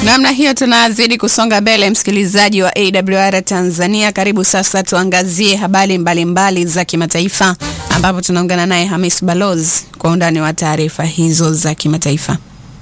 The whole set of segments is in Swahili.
Namna hiyo tunazidi kusonga mbele, msikilizaji wa AWR Tanzania. Karibu sasa tuangazie habari mbalimbali za kimataifa, ambapo tunaungana naye Hamis Balozi kwa undani wa taarifa hizo za kimataifa.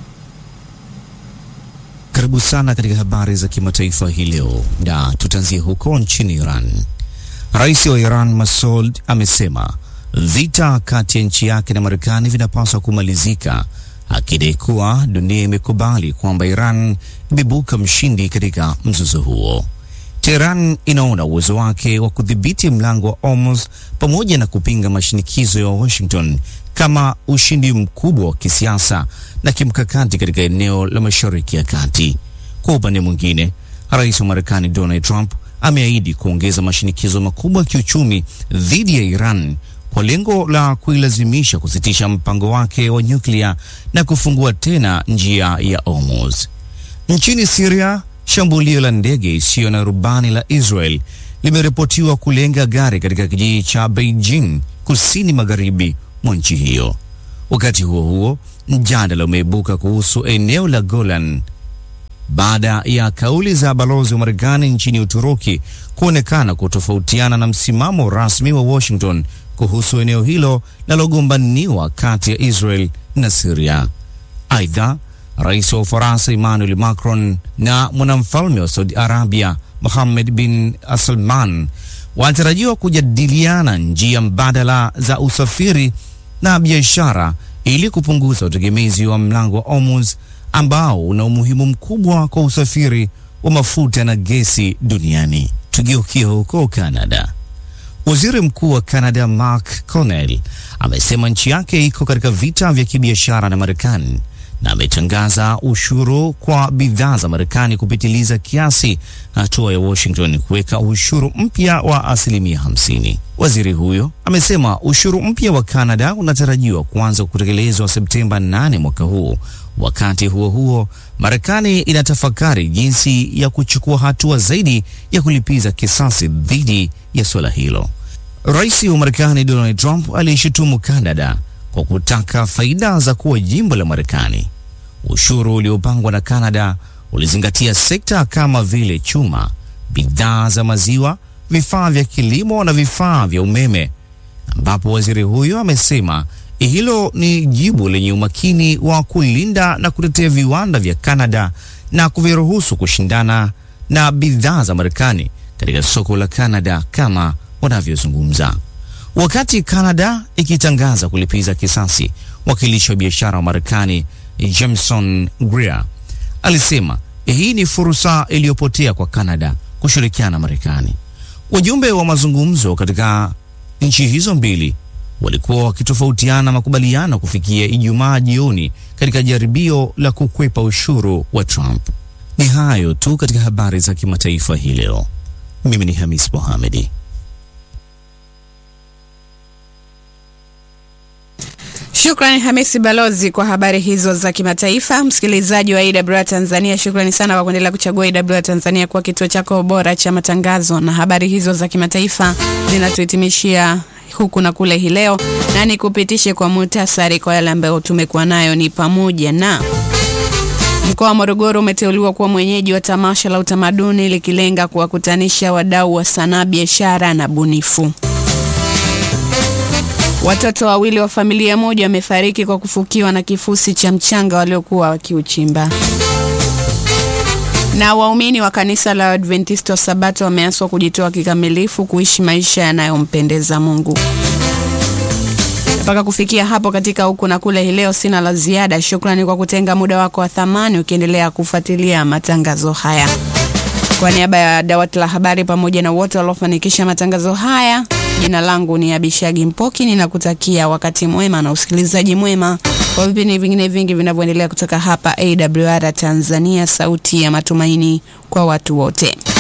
Karibu sana katika habari za kimataifa hii leo, na tutaanzia huko nchini Iran. Rais wa Iran Masoud amesema vita kati ya nchi yake na Marekani vinapaswa kumalizika, akidai kuwa dunia imekubali kwamba Iran imebuka mshindi katika mzozo huo. Tehran inaona uwezo wake wa kudhibiti mlango wa Hormuz pamoja na kupinga mashinikizo ya Washington kama ushindi mkubwa wa kisiasa na kimkakati katika eneo la Mashariki ya Kati. Kwa upande mwingine, rais wa Marekani Donald Trump ameahidi kuongeza mashinikizo makubwa ya kiuchumi dhidi ya Iran kwa lengo la kuilazimisha kusitisha mpango wake wa nyuklia na kufungua tena njia ya Hormuz. Nchini Syria, shambulio la ndege isiyo na rubani la Israel limeripotiwa kulenga gari katika kijiji cha Beijing kusini magharibi mwa nchi hiyo. Wakati huo huo, mjadala umeibuka kuhusu eneo la Golan baada ya kauli za balozi wa Marekani nchini Uturuki kuonekana kutofautiana na msimamo rasmi wa Washington kuhusu eneo hilo linalogombaniwa kati ya Israel na Syria. Aidha, rais wa Ufaransa Emmanuel Macron na mwanamfalme wa Saudi Arabia Mohammed bin Salman wanatarajiwa kujadiliana njia mbadala za usafiri na biashara ili kupunguza utegemezi wa mlango wa Hormuz ambao una umuhimu mkubwa kwa usafiri wa mafuta na gesi duniani. Tugeukie huko Canada. Waziri Mkuu wa Canada Mark Carney amesema nchi yake iko katika vita vya kibiashara na Marekani na ametangaza ushuru kwa bidhaa za Marekani kupitiliza kiasi, hatua ya Washington kuweka ushuru mpya wa asilimia hamsini. Waziri huyo amesema ushuru mpya wa Canada unatarajiwa kuanza kutekelezwa Septemba 8 mwaka huu. Wakati huo huo, Marekani inatafakari jinsi ya kuchukua hatua zaidi ya kulipiza kisasi dhidi ya suala hilo. Rais wa Marekani Donald Trump aliishutumu Canada kwa kutaka faida za kuwa jimbo la Marekani. Ushuru uliopangwa na Canada ulizingatia sekta kama vile chuma, bidhaa za maziwa, vifaa vya kilimo na vifaa vya umeme, ambapo waziri huyo amesema hilo ni jibu lenye umakini wa kulinda na kutetea viwanda vya Canada na kuviruhusu kushindana na bidhaa za Marekani katika soko la Canada kama wanavyozungumza. Wakati Canada ikitangaza kulipiza kisasi, wakilishi wa biashara wa Marekani Jameson Greer alisema hii ni fursa iliyopotea kwa Canada kushirikiana na Marekani. Wajumbe wa mazungumzo katika nchi hizo mbili walikuwa wakitofautiana makubaliano kufikia Ijumaa jioni katika jaribio la kukwepa ushuru wa Trump. Ni hayo tu katika habari za kimataifa hii leo. Mimi ni Hamis Mohamedi. Shukrani Hamisi Balozi kwa habari hizo za kimataifa. Msikilizaji wa AWR Tanzania, shukrani sana kwa kuendelea kuchagua AWR Tanzania kwa kituo chako bora cha matangazo, na habari hizo za kimataifa zinatuhitimishia huku na kule hii leo, na nikupitishe kwa muhtasari kwa yale ambayo tumekuwa nayo. Ni pamoja na mkoa wa Morogoro umeteuliwa kuwa mwenyeji wa tamasha la utamaduni likilenga kuwakutanisha wadau wa sanaa, biashara na bunifu. Watoto wawili wa familia moja wamefariki kwa kufukiwa na kifusi cha mchanga waliokuwa wakiuchimba. Na waumini wa kanisa la Adventista wa Sabato wameaswa kujitoa kikamilifu kuishi maisha yanayompendeza Mungu. Mpaka kufikia hapo katika huku na kule hii leo, sina la ziada. Shukrani kwa kutenga muda wako wa thamani ukiendelea kufuatilia matangazo haya. Kwa niaba ya dawati la habari pamoja na wote waliofanikisha matangazo haya, jina langu ni Abishagi Mpoki. Ninakutakia wakati mwema na usikilizaji mwema kwa vipindi vingine vingi vinavyoendelea kutoka hapa AWR Tanzania, sauti ya matumaini kwa watu wote.